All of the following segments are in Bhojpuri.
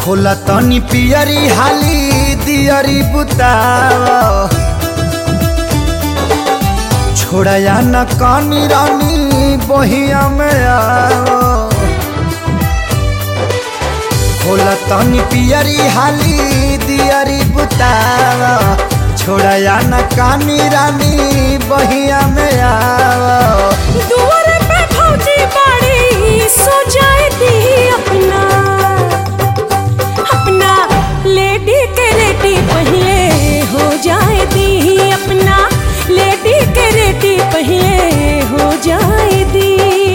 खोला तनी पियरी हाली दियरी बुताव छोड़या न कानी रानी बहिया में आओ खोला तनी पियरी हाली दियरी बुताव छोड़या न कानी रानी बहिया में आओ दुआर पे भौजी बाड़ी सो जाए दी अपना अपना लेडी के रेडी पहले हो जाए दी अपना लेडी के रेडी पहले हो जाए दी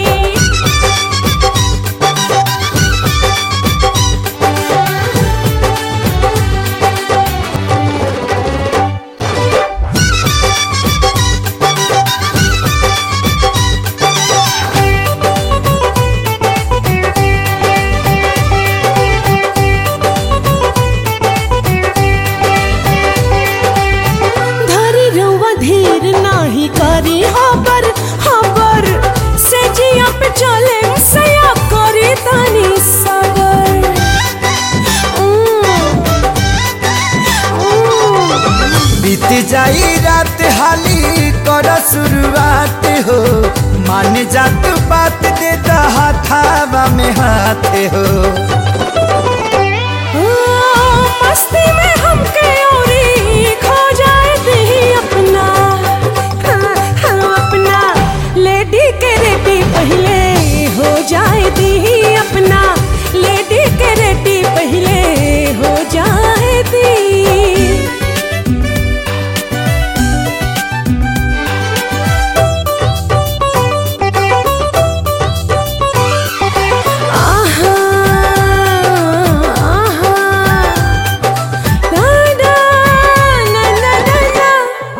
धरी रउआ धीर नाही करी हबर हबर से जिया पे चले सया करी तनी सबर उम, उम। बीत जाई रात हाली कर शुरुआत हो मान जात बात दे हाथावा में हाथ हो मस्ती में हमके औरी खो जाए दी अपना हाँ, हाँ, अपना लेडी के रेडी पहले हो जाए दी अपना लेडी के रेडी पहले हो जाए दी आहा आहा ना ना ना ना ना ना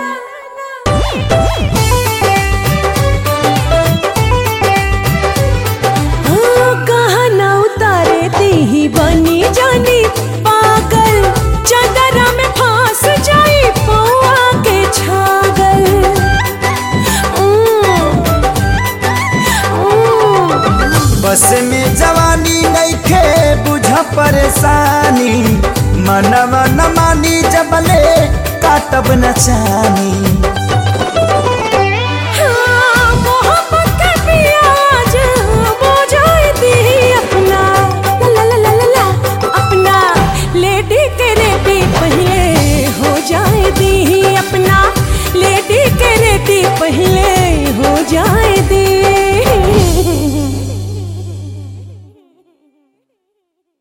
हाँ, कहाँ ना उतारे दी ही बनी जानी पागल चदरा में फांस जाई पौआ के छागल उम, उम। बस में जवानी नइखे बुझ परेशानी मनवा न मानी जबले काटब न चानी